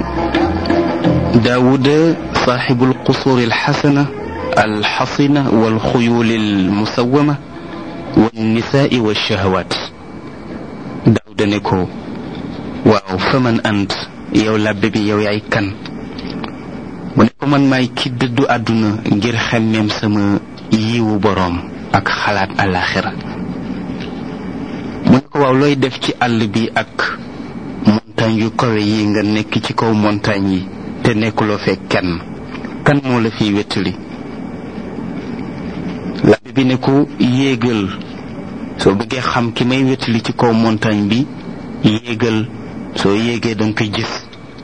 daawuda saaxibu alqusuuri alxasana alxasina walxuyuuli almusawama wannisaai walshahwaat daawuda ne ko waaw fa man ant yow làbbe bi yow yaay kan mu ne ko man maay ki dëddu àdduna ngir xemmeem sama yiwu boroom ak xalaat àllaaxira mu ne ko waaw looy def ci àll bi ak montagne yu kawe yi nga nekk ci kaw montagne yi te nekkuloo fee kenn kan moo la fiy wettali labbe bi ne ko yéegal soo bëggee xam ki may wettali ci kaw montagne bi yéegal soo yéegee danga koy gis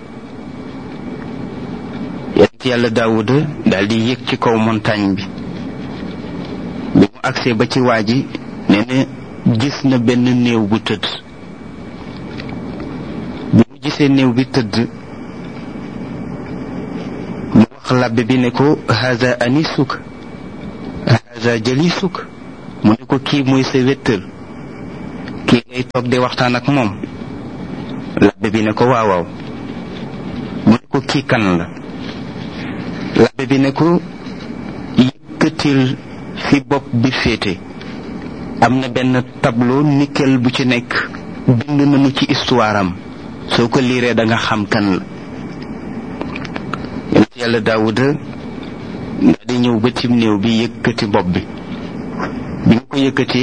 yonent yàlla daawuda daal di yéeg ci kaw montagne bi bi mu agsee ba ci waa ji nee na gis na benn néew bu tëdd bi mu gisee néew bi tëdd mu wax labbe bi ne ko haza anisuk haza jalisuk mu ne ko kii mooy sa wéttal kii ngay toog di waxtaan ak moom labbe bi ne ko waaw waaw mu ne ko kii kan la labbe bi ne ko yëkkatil fi bopp bi féete am na benn tableau nickel bu ci nekk bind nañu ci histoire am soo ko liiree da nga xam kan la yonent yàlla daawuda daal di ñëw ba cim néew bi yëkkati bopp bi bi mu ko yëkkati